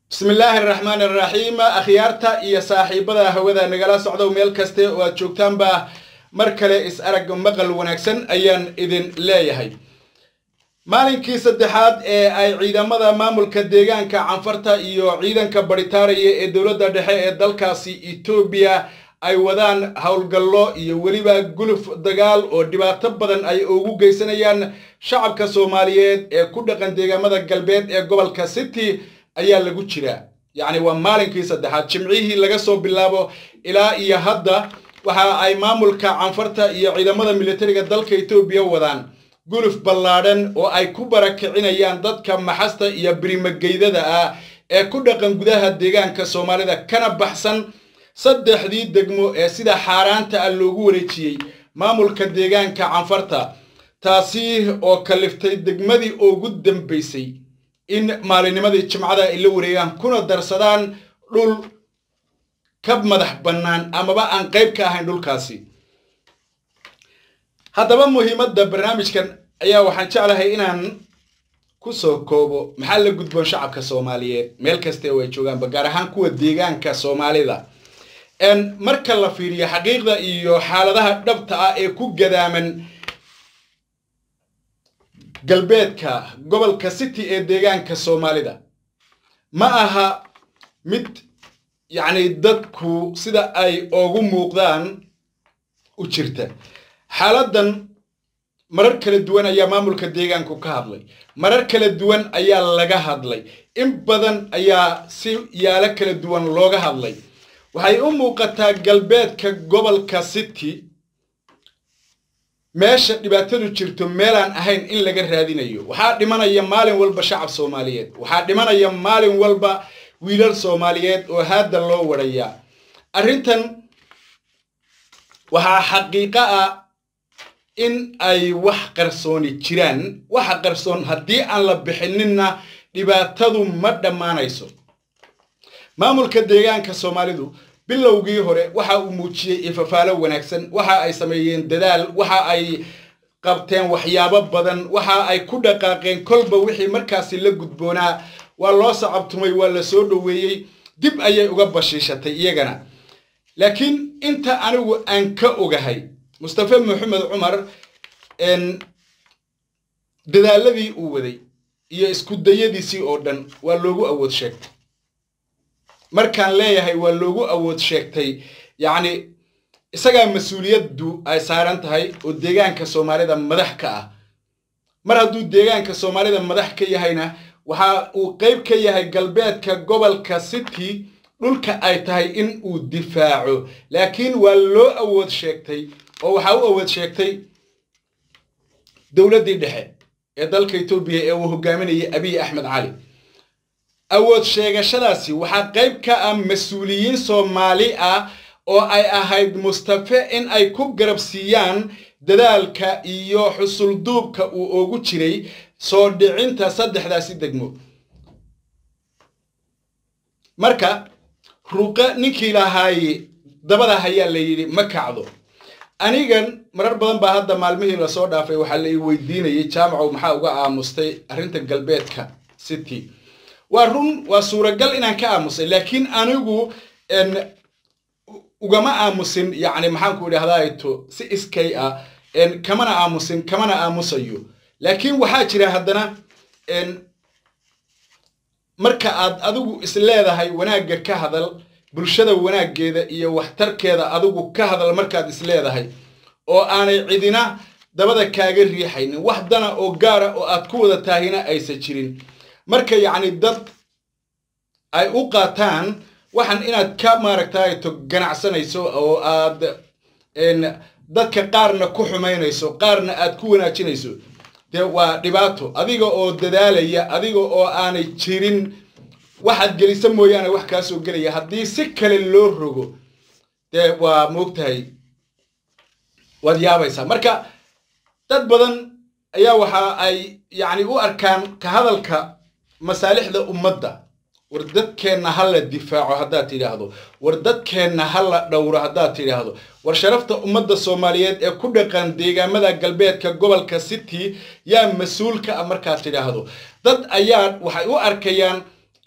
bismi illaahi araxmaan araxiim akhyaarta iyo saaxiibada hawada nagala socdow meel kaste oo aad joogtaanba mar kale is arag maqal wanaagsan ayaan idin leeyahay maalinkii saddexaad ee ay ciidamada maamulka deegaanka canfarta iyo ciidanka baritaaraya ee dowladda dhexe ee dalkaasi etoobiya ay wadaan howlgallo iyo weliba guluf dagaal oo dhibaato badan ay ugu geysanayaan shacabka soomaaliyeed ee ku dhaqan deegaamada galbeed ee gobolka city ayaa lagu jiraa yacni waa maalinkii saddexaad jimcihii laga soo bilaabo ilaa iyo hadda waxa ay maamulka canfarta iyo ciidamada militariga dalka etoobiya wadaan guluf ballaadhan oo ay ku barakicinayaan dadka maxasta iyo birimageydada ah ee ku dhaqan gudaha deegaanka soomaalida kana baxsan saddexdii degmo ee sida xaaraanta ah loogu wareejiyey maamulka deegaanka canfarta taasi oo kaliftay degmadii ugu dambaysay in maalinimadii jimcada ay la wareegaan kuna darsadaan dhul ka madax bannaan amaba aan qayb ka ahayn dhulkaasi haddaba muhiimadda barnaamijkan ayaa waxaan jeclahay inaan ku soo koobo maxaa la gudboon shacabka soomaaliyeed meel kasta oo ay joogaanba gaar ahaan kuwa deegaanka soomaalida marka la fiiriyo xaqiiqda iyo xaaladaha dhabta ah ee ku gadaaman galbeedka gobolka city ee deegaanka soomaalida ma aha mid yacni dadku sida ay ugu muuqdaan u jirta xaaladan marar kala duwan ayaa maamulka deegaanku ka hadlay marar kala duwan ayaa laga hadlay in badan ayaa si yaalo kala duwan looga hadlay waxay u muuqataa galbeedka gobolka city meesha dhibaatadu jirto meelaan ahayn in laga raadinayo waxaa dhimanaya maalin walba shacab soomaaliyeed waxaa dhimanaya maalin walba wiilal soomaaliyeed oo haadda loo warayaa arrintan waxaa xaqiiqo ah in ay wax qarsooni jiraan waxa qarsoon haddii aan la bixininna dhibaatadu ma dhammaanayso maamulka deegaanka soomaalidu bilowgii hore waxa uu muujiyey ifafaalo wanaagsan waxa ay sameeyeen dadaal waxa ay qabteen waxyaabo badan waxa ay ku dhaqaaqeen kolba wixii markaasi la gudboonaa waa loo sacabtumay waa la soo dhoweeyey dib ayay uga bashiishatay iyagana laakiin inta anigu aan ka ogahay mustafe maxamed cumar dadaaladii uu waday iyo isku dayadiisii oo dhan waa loogu awood sheegtay markaan leeyahay waa loogu awood sheegtay yacni isagaa mas-uuliyaddu ay saaran tahay oo deegaanka soomaalida madax ka ah mar hadduu deegaanka soomaalida madax ka yahayna waxa uu qayb ka yahay galbeedka gobolka city dhulka ay tahay in uu difaaco laakiin waa loo awood sheegtay oo waxaa u awood sheegtay dowladdii dhexe ee dalka etoobiya ee uu hogaaminayay abiy axmed cali awood sheegashadaasi waxaa qayb ka ah mas-uuliyiin soomaali ah oo ay ahayd mustafe in ay ku garabsiiyaan dadaalka iyo xusulduubka uu ugu jiray soo dhicinta saddexdaasi degmo marka ruuqe ninkii lahaaye dabada hayaa la yidhi ma kacdo anigan marar badan baa hadda maalmihii lasoo dhaafay waxaa la ii weydiinayay jaamacow maxaa uga aamustay arrinta galbeedka city waa run waa suuragal inaan ka aamusay laakiin anigu ugama aamusin yacni maxaanku idhahdaato si iskay ah kamana aamusin kamana aamusayo laakiin waxaa jira haddana marka aad adigu is leedahay wanaagga ka hadal bulshada wanaaggeeda iyo waxtarkeeda adigu ka hadal markaad is leedahay oo aanay cidina dabada kaaga riixaynin wax dana oo gaara oo aad ku wada taahina aysan jirin marka yacni dad ay u qaataan waxan inaad ka maaragtayto ganacsanayso oo aad dadka qaarna ku xumaynayso qaarna aad ku wanaajinayso dee waa dhibaato adiga oo dadaalaya adiga oo aanay jirin waxaad gelisa mooyaane wax kaa soo gelaya haddii si kale loo rogo dee waa moogtahay waad yaabaysaa marka dad badan ayaa waxa ay yacni u arkaan ka hadalka masaalixda ummadda war dadkeenna ha la difaaco haddaad tidhaahdo war dadkeenna ha la dhowro haddaad tidhaahdo war sharafta ummadda soomaaliyeed ee ku dhaqan deegaamada galbeedka gobolka city yaa mas-uulka ah markaad tidhaahdo dad ayaa waxay u arkayaan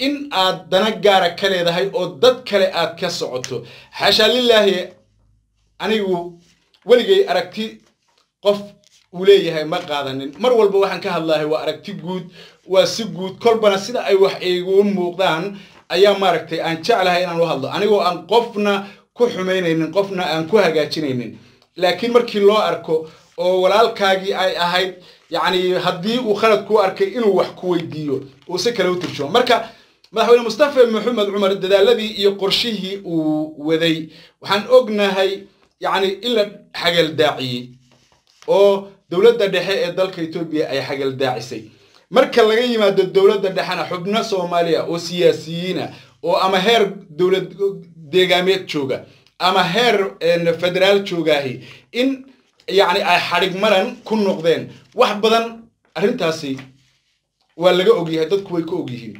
in aad dana gaara ka leedahay oo dad kale aad ka socoto xaashaa lilaahi anigu weligay aragti qof uu leeyahay ma qaadanin mar walba waxaan ka hadlahay waa aragti guud waa si guud kolbana sida ay wax igu muuqdaan ayaa maaragtay aan jeclahay inaan u hadlo anigoo aan qofna ku xumaynaynin qofna aan ku hagaajinaynin laakiin markii loo arko oo walaalkaagii ay ahayd yacni haddii uu khalad ku arkay inuu wax ku weydiiyo uu si kale u turjumo marka madaxweyne mustafa maxamed cumar dadaaladii iyo qorshihii uu waday waxaan ognahay yacni in la xagaldaaciyey oo dowladda dhexe ee dalka etoobiya ay xagaldaacisay marka laga yimaado dowladda dhexena xubno soomaaliya oo siyaasiyiina oo ama heer dowlad deegaameed jooga ama heer federaal joogaahi in yacni ay xadhig maran ku noqdeen wax badan arrintaasi waa laga ogyahay dadku way ka ogyihiin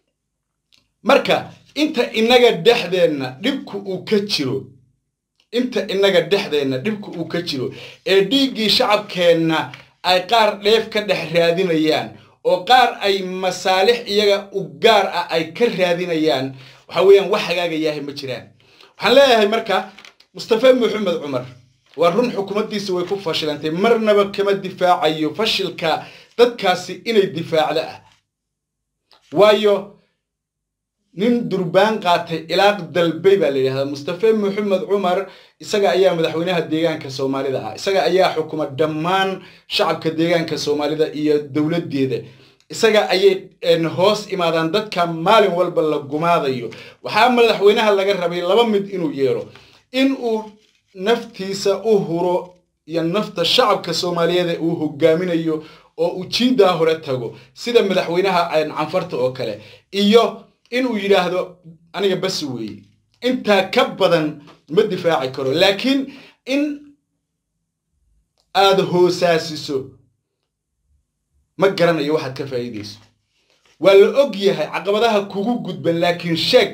marka inta innaga dhexdeenna dhibku uu ka jiro inta innaga dhexdeenna dhibku uu ka jiro ee dhiiggii shacabkeenna ay qaar dheef ka dhex raadinayaan oo qaar ay masaalix iyaga u gaar ah ay ka raadinayaan waxa weeyaan wax hagaagayahay ma jiraan waxaan leeyahay marka mustafa maxamed cumar waa run xukuumaddiisa way ku fashilantay marnaba kama difaacayo fashilka dadkaasi inay difaacda ah waayo nin durbaan qaatay ilaaq dalbay baa la yidhahdaa mustafa maxamed cumar isaga ayaa madaxweynaha deegaanka soomaalida ah isaga ayaa xukuma dhammaan shacabka deegaanka soomaalida iyo dowladdeeda isaga ayay hoos imaadaan dadka maalin walba la gumaadayo waxaa madaxweynaha laga rabay laba mid inuu yeelo in uu naftiisa u huro iyo nafta shacabka soomaaliyeed uu hogaaminayo oo uu jiidaa hore tago sida madaxweynaha canfarta oo kale iyo inuu yidhaahdo aniga bas weeye intaa ka badan ma difaaci karo laakiin in aada hoosaasiso ma garanayo waxaad ka faa'iidayso waa la og yahay caqabadaha kugu gudban laakiin sheeg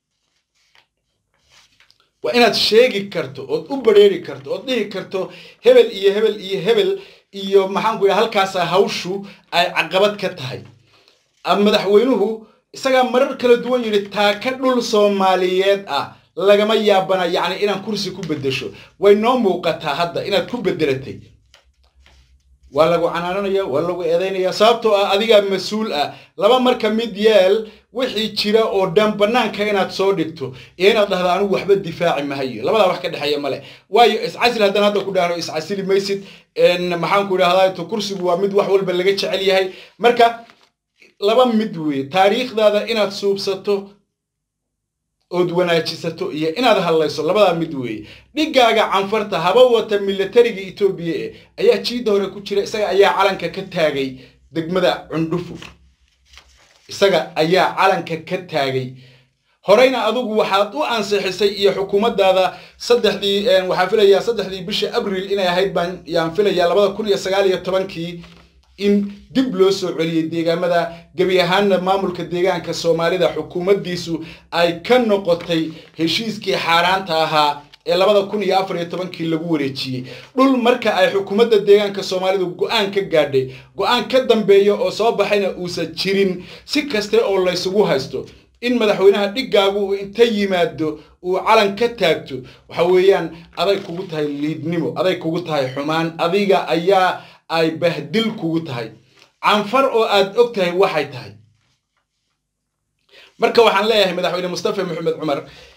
waa inaad sheegi karto ood u badrheeri karto ood dhihi karto hebel iyo hebel iyo hebel iyo maxaanku yidhaha halkaasaa hawshu ay caqabad ka tahay madaxweynuhu isagaa marar kala duwan yidhi taaka dhul soomaaliyeed ah lagama yaabana yacni inaan kursi ku beddesho way noo muuqataa hadda inaad ku beddelatay waa lagu canaananaya waa lagu eedaynaya sababtoo ah adigaa mas-uul ah laba marka mid yeel wixii jira oo dhan bannaanka inaad soo dhigto iyo inaad dhahdo anigu waxba difaaci mahayo labadaa wax ka dhexeeya male waayo iscasil haddaan hadda ku dhahno iscasili maysid maxaanku idhahdaa to kursigu waa mid wax walba laga jecel yahay marka laba mid weeye taariikhdaada inaad suubsato ood wanaajisato iyo inaad hadlayso labadaa mid weeye dhigaaga canfarta haba wata milatariga etoobiya e ayaa jiidda hore ku jira isaga ayaa calanka ka taagay degmada cundhufu isaga ayaa calanka ka taagay horeyna adigu waxaad u ansixisay iyo xukuumaddaada saddexdii waxaan filayaa saddexdii bisha abril inay ahayd baan yaan filayaa labada kun iyo sagaal iyo tobankii in dib loo soo celiyey deegaamada gebi ahaanna maamulka deegaanka soomaalida xukuumaddiisu ay ka noqotay heshiiskii xaaraanta ahaa ee labada kun iyo afar iyo tobankii lagu wareejiyey dhul marka ay xukuumadda deegaanka soomaalidu go-aan ka gaadhay go-aan ka dambeeya oo soo baxayna uusan jirin si kaste oo laysugu haysto in madaxweynaha dhigaagu uu inta yimaado uu calan ka taagto waxa weeyaan aday kugu tahay liidnimo aday kugu tahay xumaan adiga ayaa ay bahdil kugu tahay canfar oo aad og tahay waxay tahay marka waxaan leeyahay madaxweyne mustafa maxamed cumar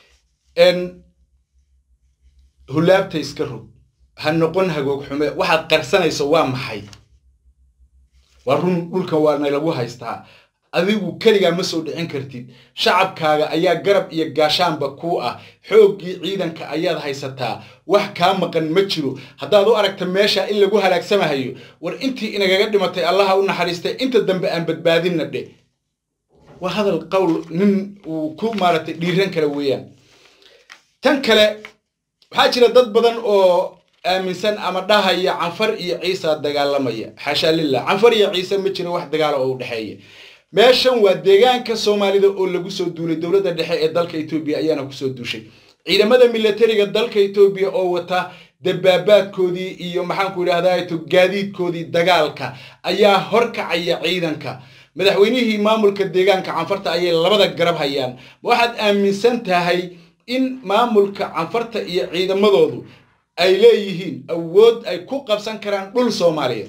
hulaabta iska rog ha noqon hagoog xume waxaad qarsanayso waa maxay waa run dhulkan waana lagu haystaa adigu keligaa ma soo dhicin kartid shacabkaaga ayaa garab iyo gaashaanba kuu ah xooggii ciidanka ayaad haysataa wax kaa maqan ma jiro haddaad u aragta meesha in lagu halaagsamahayo war intii inagaga dhimatay allaha u naxariistay inta dambe aan badbaadinna dhe waa hadal qowl nin uu ku maaratay dhiiran kara weeyaan tan kale waxaa jira dad badan oo aaminsan ama dhahaya canfar iyo ciisa dagaalamaya xaashaa lillah canfar iyo ciise ma jiro wax dagaala oo u dhexeeya meeshan waa deegaanka soomaalida oo lagu soo duulay dowladda dhexe ee dalka etoobiya ayaana kusoo duushay ciidamada milatariga dalka etoobiya oo wata dabaabaadkoodii iyo maxaanku idhahdaa gaadiidkoodii dagaalka ayaa horkacaya ciidanka madaxweynihii maamulka deegaanka canfarta ayay labada garab hayaan ma waxaad aaminsan tahay in maamulka canfarta iyo ciidamadoodu ay leeyihiin awood ay ku qabsan karaan dhul soomaaliyeed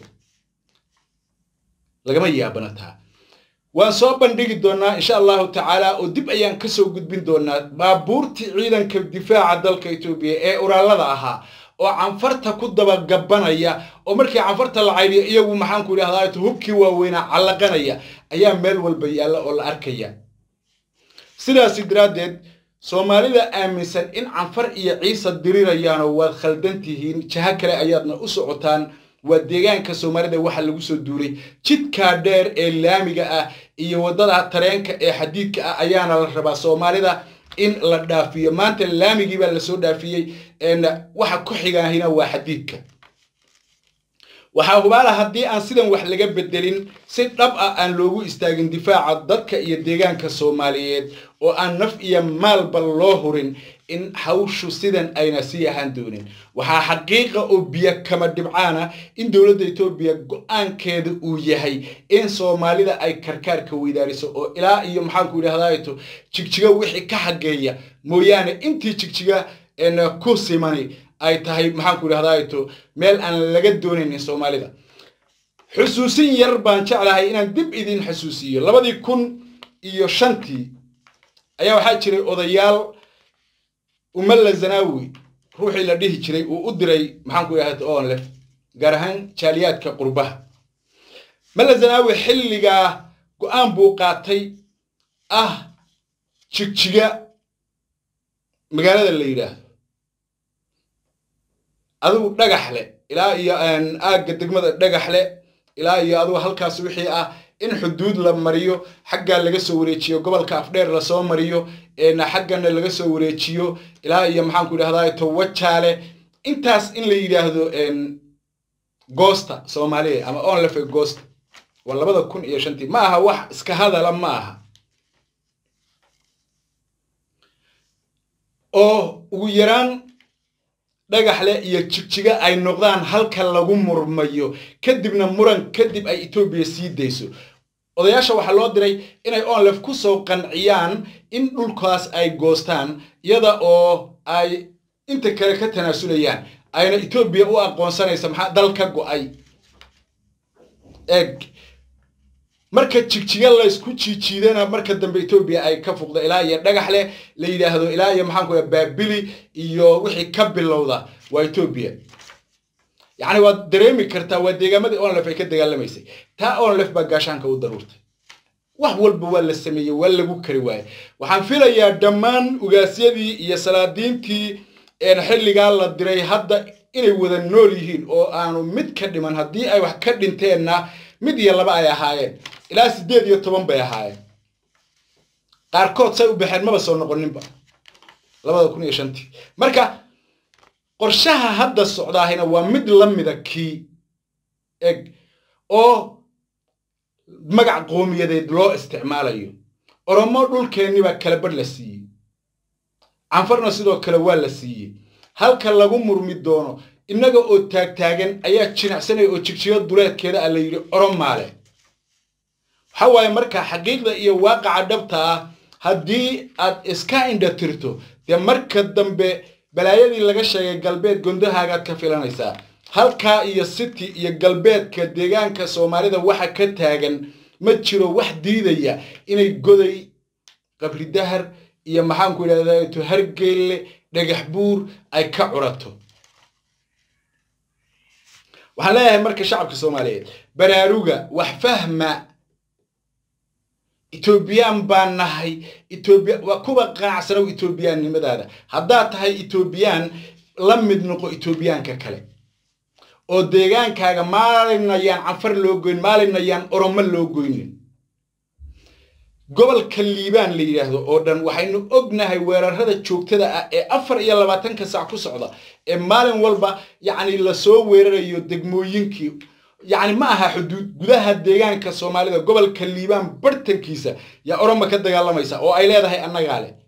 lagama yaabana taa waan soo bandhigi doonaa insha allahu tacaala oo dib ayaan kasoo gudbin doonaa baabuurtii ciidanka difaaca dalka etoobiya ee uraalada ahaa oo canfarta ku dabagabanaya oo markii canfarta la caydiyo iyagu maxaanku idhahdaa hubkii waaweynaa callaqanaya ayaa meel walba yaalla oo la arkaya sidaasi daraaddeed soomaalida aaminsan in canfar iyo ciise dirirayaanoo waad khaldan tihiin jaho kale ayaadna u socotaan waa deegaanka soomaalida waxaa lagu soo duuray jidkaa dheer ee laamiga ah iyo waddada tareenka ee xadiidka ah ayaana la rabaa soomaalida in la dhaafiyo maanta laamigii baa lasoo dhaafiyey waxa ku xigaahina waa xadiidka waxaa hubaala haddii aan sidan wax laga bedelin si dhab ah aan loogu istaagin difaaca dadka iyo deegaanka soomaaliyeed oo aan naf iyo maalba loo hurin in hawshu sidan ayna sii ahaan doonin waxaa xaqiiqa oo biyo kama dhibcaana in dowladda etoobiya go-aankeeda uu yahay in soomaalida ay karkaarka weydaariso oo ilaa iyo maxaanku idhahdaato jigjiga wixii ka xageeya mooyaane intii jigjiga ku simani ay tahay maxaanku idhahdaato meel aan laga doonaynin soomaalida xusuusin yar baan jeclahay inaan dib idin xusuusiyo labadii kun iyo shantii ayaa waxaa jiray odayaal umalla zanaawi ruuxii la dhihi jiray uu u diray maxaanku idhahda onlef gaar ahaan jaaliyaadka qurbaha malla zanaawi xilligaa go-aan buu qaatay ah jigjiga magaalada la yidhaahdo adigu dhagax leh ilaa iyo aagga degmada dhagax leh ilaa iyo adigu halkaas wixii ah in xuduud la mariyo xaggaa laga soo wareejiyo gobolka afdheer lasoo mariyo xaggana laga soo wareejiyo ilaa iyo maxaanku idhahdaa towajaale intaas in la yidhaahdo goosta soomaaliya ama onlefe goosta waa labada kun iyo shantii ma aha wax iska hadala ma aha oo ugu yaraan dhagaxle iyo jigjiga ay noqdaan halka lagu murmayo kadibna muran kadib ay etoobiya sii dayso odayaasha waxaa loo diray inay onlef ku soo qanciyaan in dhulkaas ay goostaan iyada oo ay inta kale ka tanaasulayaan ayna etoobiya u aqoonsanaysa maxaa dal ka go-ay eeg marka jigjiga laysku jiijiidana marka dambe etoobiya ay ka fuqda ilaa iyo dhagax leh la yidhaahdo ilaa iyo maxaanku baabili iyo wixii ka bilowda waa etoobiya yacni waad dareemi kartaa waa deegaamadii onlef ay ka dagaalamaysay taa onlef baa gaashaanka u daruurtay wax walba waa la sameeyey waa lagu kari waaye waxaan filayaa dhammaan ugaasyadii iyo salaadiintii xilligaa la diray hadda inay wada nool yihiin oo aanu mid ka dhiman haddii ay wax ka dhinteenna mid iyo laba ay ahaayeen ilaa siddeed iyo toban bay ahaayeen qaarkood say u baxeen maba soo noqoninba labada kun iyo shantii marka qorshaha hadda socdaahina waa mid la mida kii eg oo magac qoomiyadeed loo isticmaalayo oromo dhulkeenniba kala badh la siiyey canfarna sidoo kale waa la siiyey halka lagu murmi doono innaga oo taagtaagan ayaa jinacsanaya oo jigjiga duleedkeeda a la yidhi oromaale waxaa waaye marka xaqiiqda iyo waaqaca dhabta ah haddii aad iska indha tirto dee marka dambe balaayadii laga sheegay galbeed gondahaagaad ka filanaysaa halkaa iyo city iyo galbeedka deegaanka soomaalida waxa ka taagan ma jiro wax diidaya inay goday qabri dahar iyo maxaanku idhahdaa hargeelle dhagax buur ay ka curato waxaan leeyahay marka shacabka soomaaliyeed baraaruga wax fahma etoobiyaan baan nahay etoobiya waa kuwa qanacsanow etoobiyaannimadaada haddaad tahay etoobiyaan la mid noqo etoobiyaanka kale oo deegaankaaga maalinayaan canfar loo goyn maalinayaan oromo loo goynin gobolka liibaan la yidhaahdo oo dhan waxaynu ognahay weerarada joogtada ah ee afar iyo labaatanka sac ku socda ee maalin walba yacni lasoo weerarayo degmooyinkii yacni ma aha xuduud gudaha deegaanka soomaalida gobolka liibaan bartankiisa yaa oromo ka dagaalamaysa oo ay leedahay annagaa leh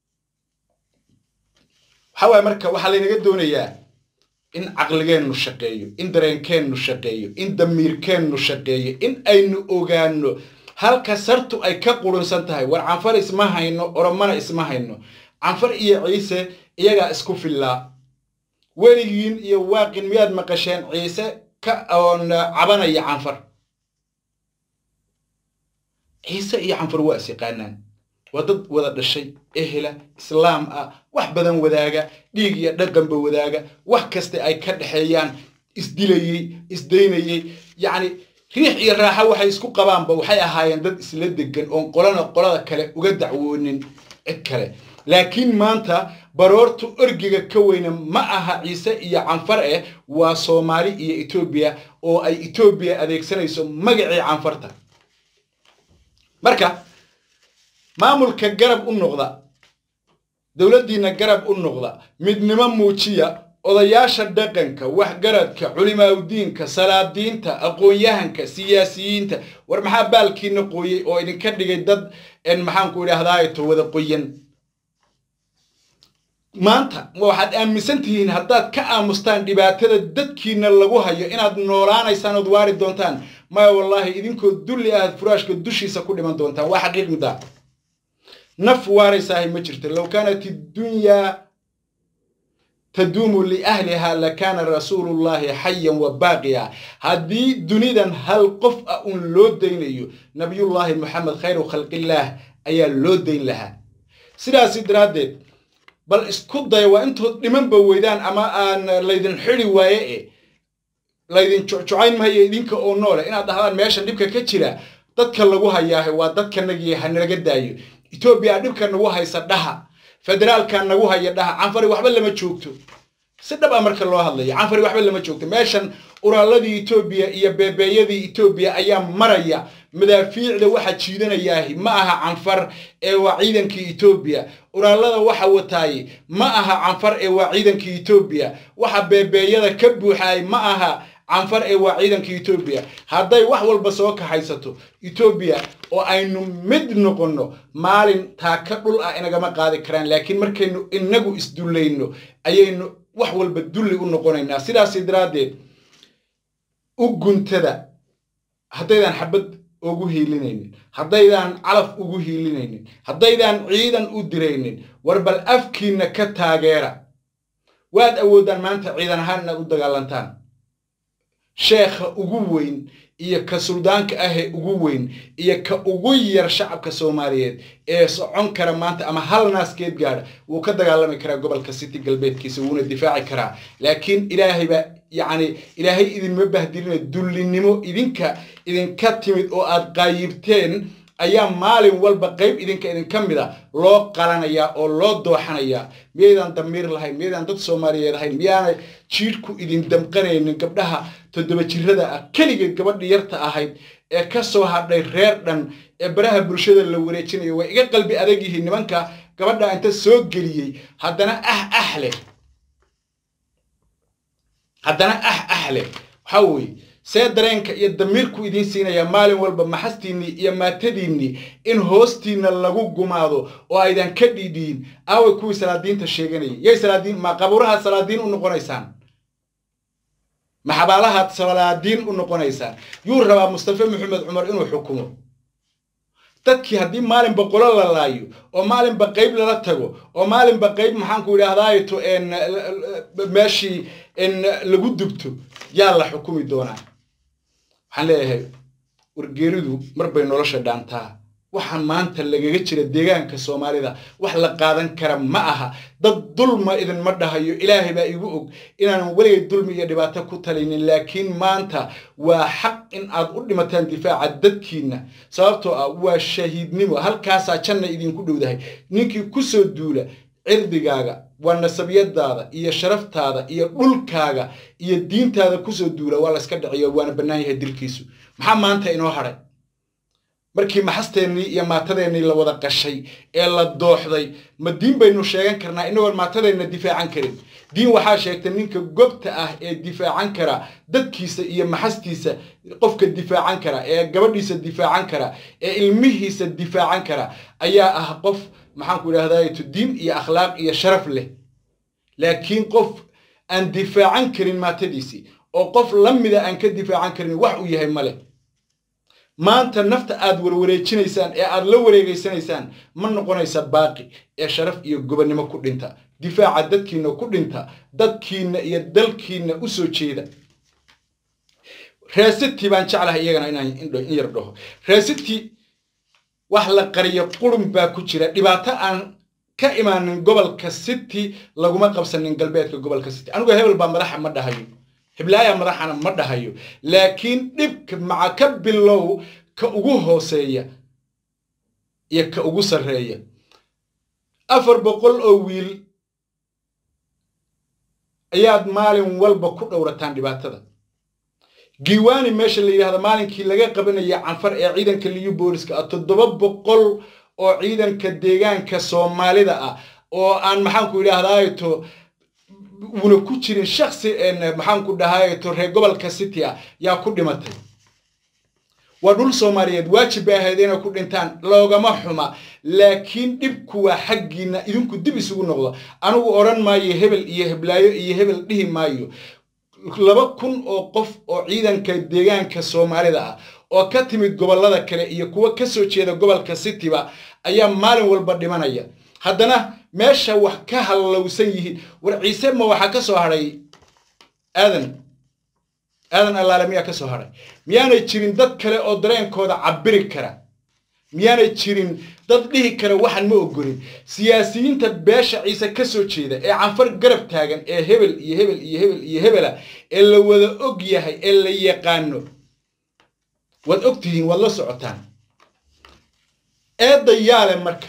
waxaa waaye marka waxaa laynaga doonayaa in caqligeennu shaqeeyo in dareenkeennu shaqeeyo in damiirkeennu shaqeeyo in aynu ogaano halka sartu ay ka qurunsan tahay war canfar isma hayno oromana isma hayno canfar iyo ciise iyagaa isku fillaa weligiin iyo waaqin miyaad maqasheen ciise ka oon cabanaya canfar ciise iyo canfar waa is yaqaanaan waa dad wada dhashay ehela islaam ah wax badan wadaaga dhiig iyo dhaqanba wadaaga wax kasta ay ka dhexeeyaan isdilayey isdaynayey yacni riix iyo raaxo waxay isku qabaanba waxay ahaayeen dad isla degan oon qolana qolada kale uga dacwoonin cid kale laakiin maanta baroortu orgiga ka weyna ma aha ciise iyo canfar eh waa soomaali iyo etoobiya oo ay etoobiya adeegsanayso magacii canfarta marka maamulka garab u noqda dowladdiinna garab u noqda midnimo muujiya odayaasha dhaqanka waxgaradka culimaaudiinka salaadiinta aqoon-yahanka siyaasiyiinta war maxaa baalkiina qooyey oo idinka dhigay dad maxaanku idhaahdaato wada qoyan maanta waxaad aaminsan tihiin haddaad ka aamustaan dhibaatada dadkiina lagu hayo inaad noolaanaysaan ood waari doontaan maya wallaahi idinkoo dulli ahaad furaashka dushiisa ku dhiman doontaan waa xaqiiq middaa naf waaraysaahay ma jirto low kaanat iddunyaa taduumu liahliha lakaana rasuulullahi xayan wa baaqiya haddii dunidan hal qof ah uun loo daynayo nabiyullaahi moxamed khayru khalqillaah ayaa loo dayn lahaa sidaasi daraaddeed bal isku daya waa intood dhimanba weydaan ama aan laydin xidi waaye e laydin jucjucayn mahayo idinka oo noole inaad dhahdaan meeshan dhibka ka jira dadka lagu hayaahe waa dadkanagii hanalaga daayo etoobiya dhibka nagu haysa dhaha federaalka nagu haya dhaha canfari waxba lama joogto si dhab a marka loo hadlayo canfari waxba lama joogto meeshan uraaladii etoobiya iyo beebeeyadii etoobiya ayaa maraya madaafiicda waxa jiidanayaahi ma aha canfar ee waa ciidankii etoobiya uraalada waxa wataaye ma aha canfar ee waa ciidankii etoobiya waxa beebeeyada ka buuxaay ma aha canfar ee waa ciidankii etoobiya hadday wax walba soo kaxaysato etoobiya oo aynu mid noqonno maalin taaka dhul ah inagama qaadi karaan laakiin markaynu inagu isdullayno ayaynu wax walba dulli u noqonaynaa sidaasi daraaddeed u guntada haddaydaan xabad ugu hiilinaynin haddaydaan calaf ugu hiilinaynin haddaydaan ciidan u diraynin war bal afkiinna ka taageera waad awoodaan maanta ciidan ahaan inaad u dagaalantaan sheekha ugu weyn iyo ka suldaanka ahee ugu weyn iyo ka ugu yar shacabka soomaaliyeed ee socon kara maanta ama hal naaskeed gaadha wuu ka dagaalami karaa gobolka city galbeedkiisa wuuna difaaci karaa laakiin ilaahay baa yacni ilaahay idinma bahdilina dullinimo idinka idinka timid oo aad qaayibteen ayaa maalin walba qayb idinka idinka mid a loo qalanayaa oo loo dooxanayaa miyaydaan damiir lahayn miyaydaan dad soomaaliyeed ahayn miyaanay jiidhku idin damqanaynin gabdhaha toddoba jirada ah keligeed gabadhii yarta ahayd ee ka soo hadhay reer dhan ee baraha bulshada la wareejinayo way iga qalbi adag yihiin nimanka gabadha inta soo geliyey haddana ah ah leh haddana ah ah leh waxaa weeye see dareenka iyo damiirku idiin siinayaa maalin walba maxastiinnii iyo maatadiinnii in hoostiinna lagu gumaado oo aydan ka dhiidhiin aaway kuwii salaadiinta sheeganayay yay salaadiin ma qabuurahaad salaadiin u noqonaysaan ma xabaalahaad salaadiin u noqonaysaan yuu rabaa mustafe maxamed cumar inuu xukumo dadkii haddii maalinba qolo la laayo oo maalinba qayb lala tago oo maalinba qayb maxaanku idhaahdaato meeshii lagu dubto yaa la xukumi doonaa waxaan leeyahay wargeeridu mar bay nolosha dhaantaa waxa maanta lagaga jira deegaanka soomaalida wax la qaadan kara ma aha dad dulma idinma dhahayo ilaahay baa igu og inaanan weligay dulmi iyo dhibaato ku talinin laakiin maanta waa xaq in aad u dhimataan difaaca dadkiinna sababtoo ah waa shahiidnimo halkaasaa janna idinku dhowdahay ninkii kusoo duula cirdigaaga waa nasabiyadaada iyo sharaftaada iyo dhulkaaga iyo diintaada kusoo duula waa layska dhaciyo waana bannaan yahay dilkiisu maxaa maanta inoo hadhay markii maxasteennii iyo maatadeennii la wada qashay ee la dooxday ma diin baynu sheegan karnaa inagoon maatadeenna difaacan karin diin waxaa sheegtay ninka gobta ah ee difaacan kara dadkiisa iyo maxastiisa qofka difaacan kara ee gabadhiisa difaacan kara ee ilmihiisa difaacan kara ayaa ah qof maxaanku idhahdaayto diin iyo akhlaaq iyo sharaf leh laakiin qof aan difaacan karin maatadiisii oo qof la mida aan ka difaacan karin wax uu yahay ma leh maanta nafta aad warwareejinaysaan ee aad la wareegaysanaysaan ma noqonaysa baaqi ee sharaf iyo gobonnimo ku dhinta difaaca dadkiinna ku dhinta dadkiinna iyo dalkiinna u soo jeeda reesiti baan jeclahay iyagana inaan in yar dhaho reesiti wax la qariyo qurun baa ku jira dhibaato aan ka imaanin gobolka city laguma qabsanin galbeedka gobolka city anigu hebel baa madaxa ma dhahayo heblaaya madaxana ma dhahayo laakiin dhibka maca ka bilow ka ugu hooseeya iyo ka ugu sarreeya afar boqol oo wiil ayaad maalin walba ku dhowrataan dhibaatada giiwaani meesha la yidhahda maalinkii laga qabanaya canfar ee ciidanka liyu booliska ah toddoba boqol oo ciidanka deegaanka soomaalida ah oo aan maxaanku idhaahdaato una ku jirin shaksi maxaanku dhahaato reer gobolka city ah yaa ku dhimatay waa dhul soomaaliyeed waajib bay ahayd inay ku dhintaan loogama xuma laakiin dhibku waa xaggiinna idinku dib isugu noqdo anigu odhan maayo hebel iyo heblaayo iyo hebel dhihi maayo laba kun oo qof oo ciidanka deegaanka soomaalida ah oo ka timid gobollada kale iyo kuwa ka soo jeeda gobolka cityba ayaa maalin walba dhimanaya haddana meesha wax ka hallowsan yihiin war ciise ma waxaa ka soo hadhay aadan aadan allaale miyaa ka soo hadhay miyaanay jirin dad kale oo dareenkooda cabiri kara miyaanay jirin dad dhihi kara waxaan ma ogolin siyaasiyiinta beesha ciise ka soo jeeda ee canfar garab taagan ee hebel iyo hebel iyo hebel iyo hebela ee la wada og yahay ee la yaqaano waad og tihiin waad la socotaan eedda yaale marka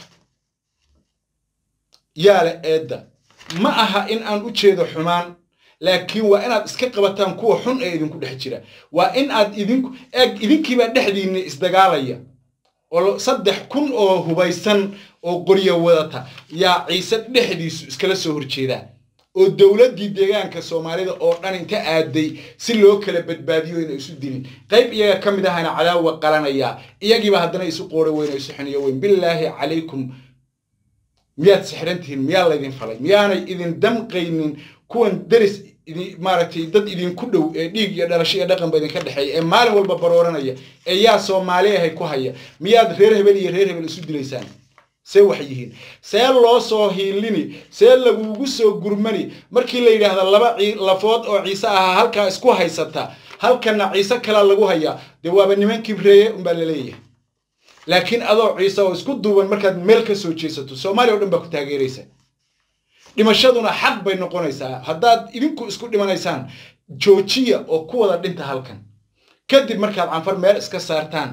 yaale eedda ma aha in aan u jeedo xumaan laakiin waa inaad iska qabataan kuwa xun ee idinku dhex jira waa in aad idinku eeg idinkiibaa dhexdiinna isdagaalaya oo saddex kun oo hubaysan oo qoryo wadata yaa ciise dhexdiisu iskala soo horjeedaa oo dowladdii deegaanka soomaalida oo dhan inta aaday si loo kala badbaadiyo inay isu dilin qayb iyaga ka mid ahana cadaawa qalanayaa iyagiiba haddana isu qooro weyn oo isu xiniyo weyn bilaahi calaykum miyaad sixran tihiin miyaa laydin falay miyaanay idin damqaynin kuwan deris maaragtay dad idinku dhow ee dhiig iyo dhalasho iyo dhaqanba idinka dhexeeya ee maalin walba barooranaya ee yaa soomaali ahay ku haya miyaad reer hebel iyo reer hebel isu dilaysaan see wax yihiin see loo soo hiilini see lagugu soo gurmani markii la yidhaahda laba lafood oo ciise ahaa halkaa isku haysata halkana ciise kalaa lagu hayaa dee waaba niman kibreeye unbaa laleeyahay laakiin adoo ciise oo isku duuban markaad meel ka soo jeesato soomaaliya o dhan baa ku taageeraysa dhimashaduna xaq bay noqonaysaa haddaad idinku isku dhimanaysaan joojiya oo ku wada dhinta halkan kadib markaad canfar meel iska saartaan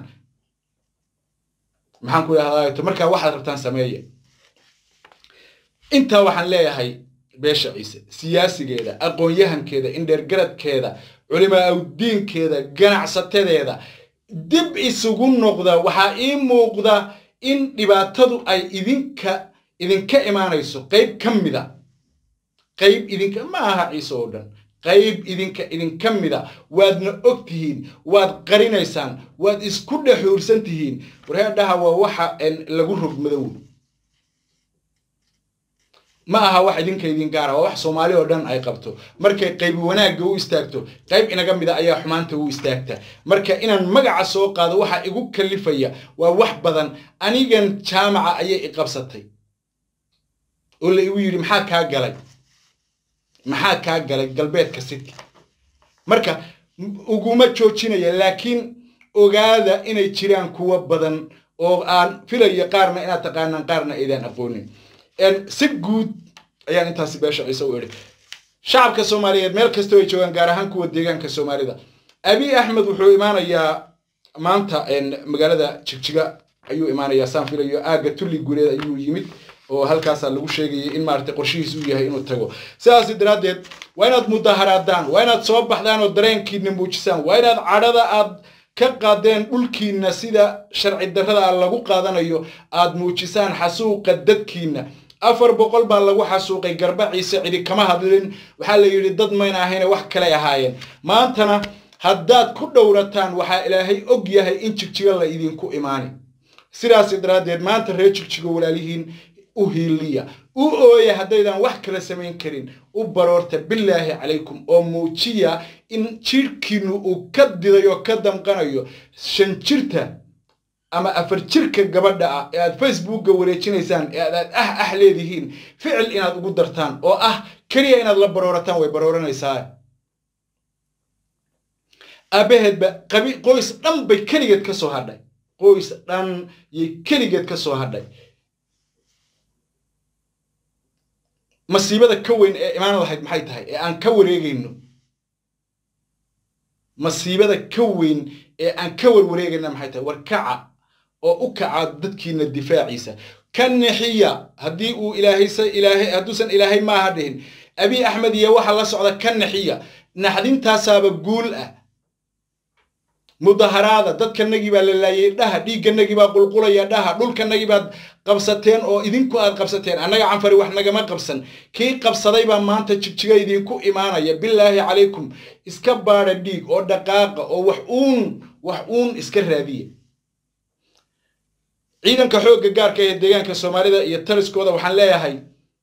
maxaan ku idhahdaa markaa waxaad rabtaan sameeya intaa waxaan leeyahay beesha ciise siyaasigeeda aqoon-yahankeeda indheergaradkeeda culimaa awdiinkeeda ganacsatedeeda dib isugu noqda waxaa ii muuqda in dhibaatadu ay idinka idinka imaanayso qayb ka mida qayb idinka ma aha ciise oo dhan qayb idinka idinka mida waadna og tihiin waad qarinaysaan waad isku dhexuursan tihiin warheedhaha waa waxa lagu rog madow ma aha wax idinka idin gaara waa wax soomaali oo dhan ay qabto markay qayb wanaagga u istaagto qayb inaga mida ayaa xumaanta u istaagta marka inaan magaca soo qaado waxa igu kalifaya waa wax badan anigan jaamaca ayay iqabsatay oo la igu yidhi maxaa kaa galay maxaa kaa galay galbeedka city marka uguma joojinaya laakiin ogaada inay jiraan kuwo badan oo aan filayo qaarna inaad taqaanaan qaarna aydaan aqoonin si guud ayaan intaasi beesha ciise u idhi shacabka soomaaliyeed meel kastoo ay joogaan gaar ahaan kuwa deegaanka soomaalida abi axmed wuxuu imaanayaa maanta magaalada jigjiga ayuu imaanayaa saan filayo aagga tulli guuleed ayuu yimid oo halkaasaa lagu sheegayay in maaragtay qorshihiis uu yahay inuu tago sidaas daraaddeed waa inaad mudaharaadaan waa inaad soo baxdaan oo dareenkiina muujisaan waa inaad cadhada aad ka qaadeen dhulkiinna sida sharci darrada lagu qaadanayo aad muujisaan xasuuqa dadkiinna afar boqol baa lagu xasuuqay garba ciise cidi kama hadlin waxaa la yidhi dad mayna ahayne wax kaley ahaayeen maantana haddaad ku dhowrataan waxaa ilaahay og yahay in jigjiga la idinku imaani sidaas daraaddeed maanta reer jigjigo walaalihiin u hiiliya u ooya haddaydan wax kala samayn karin u baroorta bilaahi calaykum oo muujiya in jidhkiinu uu ka diday oo ka damqanayo shan jirta ama afar jirka gabadha ah ee aad facebookga wareejinaysaan ee aad ah ah leedihiin ficil inaad ugu dartaan oo ah keliya inaad la baroorataan way barooranaysaa aabbaheedba qabi qoys dhan bay keligeed ka soo hadhay qoys dhan yay keligeed ka soo hadhay masiibada ka weyn ee imaan lahayd maxay tahay ee aan ka wareegayno masiibada ka weyn ee aan ka warwareegayna maxay tahay war kaca oo u kaca dadkiina difaaciisa ka nixiya haddii uu ilaahaysa ilaahay hadduusan ilaahay maaha dhihin abi axmed iyo waxa la socda ka nixiya naxdintaasaaba guul ah mudaharaada dadkanagii baa la laayay dhaha dhiigganagii baa qulqulaya dhaha dhulkanagii baad qabsateen oo idinku aad qabsateen annaga canfari wax nagama qabsan kii qabsaday baa maanta jigjiga idinku imaanaya bilaahi calaykum iska baadha dhiig oo dhaqaaqa oo wax uun wax uun iska raadiya ciidanka xoogga gaarka ee deegaanka soomaalida iyo taliskooda waxaan leeyahay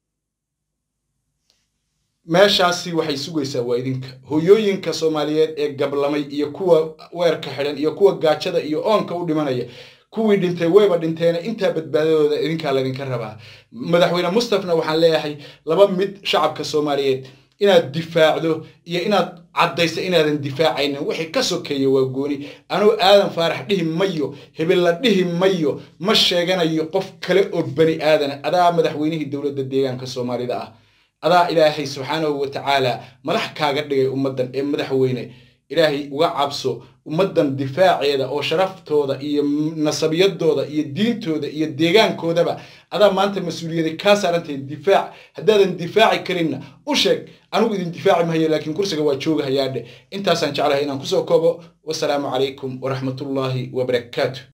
meeshaasi waxay sugaysaa waa idinka hoyooyinka soomaaliyeed ee gablamay iyo kuwa weerka xidhan iyo kuwa gaajada iyo oonka u dhimanaya kuwii dhintay wayba dhinteena intaa badbaadadooda idinkaa laydinka rabaa madaxweyne mustafna waxaan leeyahay laba mid shacabka soomaaliyeed inaad difaacdo iyo inaad caddayso inaadan difaacaynin wixii ka sokeeya waa gooni anuu aadan faarax dhihi mayo hebel la dhihi mayo ma sheeganayo qof kale oo bani aadana adaa madaxweynihii dowladda deegaanka soomaalida ah adaa ilaahay subxaanahu wa tacaala madax kaaga dhigay ummaddan ee madaxweyne ilaahay uga cabso ummaddan difaaceeda oo sharaftooda iyo nasabiyadooda iyo diintooda iyo deegaankoodaba adaa maanta mas-uuliyada kaa saarantahay difaac haddaadan difaaci karinna u sheeg anigu idin difaaci mahayo laakiin kursiga waa joogahayaadhe intaasaan jeclahay inaan kusoo koobo wasalaamu calaykum waraxmatullaahi wabarakaatu